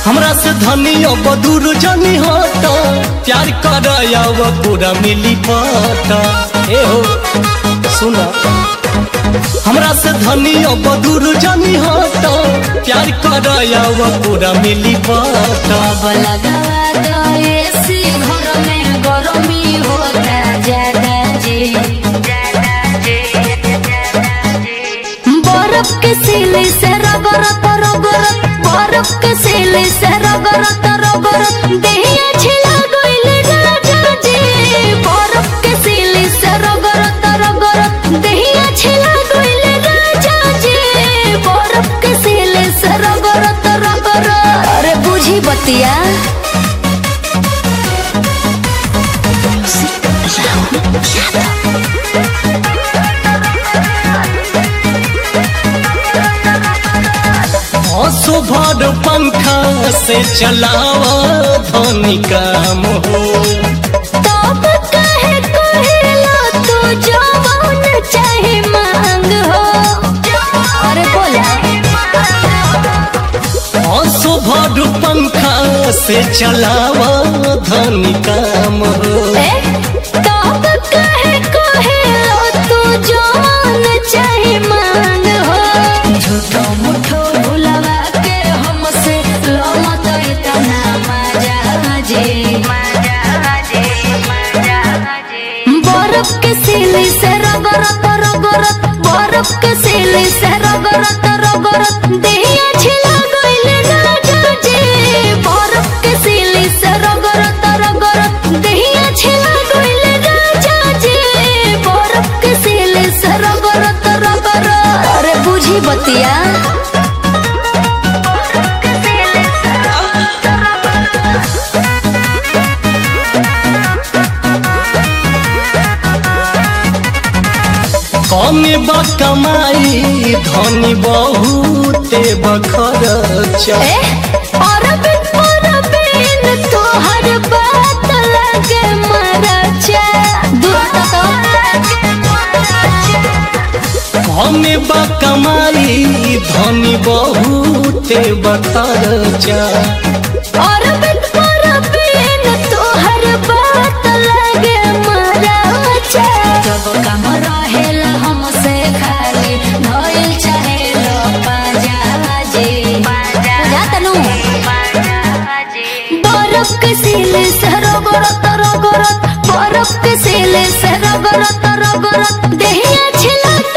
हमरा से धनी अब दूर जनी हट प्यार कर पूरा मिली पट ए हो सुना हमरा से धनी अब दूर जनी हट प्यार कर पूरा मिली पट अब लगावा दो एसी घर में गरमी होता ज्यादा जी बर्फ के सिले से रगरत रगरत बर्फ के सिले से रगरत रगरत देहिया छिला गइल राजा जी बर्फ के सिले से रगरत रगरत देहिया छिला गइल राजा जी बर्फ के सिले से रगरत रगरत अरे बुझी बतिया हंसो भर पंखा से चलावा धनी काम हो तब कहे कहेला तू जवान चाहे मांग हो अरे बोला हंसो भर पंखा से चलावा धनी काम हो ए तब कहे कहेला तू जवान चाहे मांग हो झूठो मुठो भुलवा के हमसे लो मत इतना मजा जे बर्फ के सिले से रगरत रगरत बर्फ के सिले से रगरत रगरत देहिया छिला गइल राजा जी बर्फ के सिले से रगरत रगरत देहिया छिला गइल राजा जी बर्फ के सिले से रगरत रगरत अरे बुझी बतिया कमे बा कमाई धनी बहुते बखरचा ए अरबिन अरबिन तोहर बात लगे मरचा दूर कमे बा कमाई धनी बहुते बखरचा अरबिन अरबिन तोहर बात लगे मरचा जब कम रहेला हमसे खाली धइल चाहेलो पाजा जी बुझा तनु बर्फ के सिले से रगरत रगरत बर्फ के सिले से रगरत रगरत देहिया छिला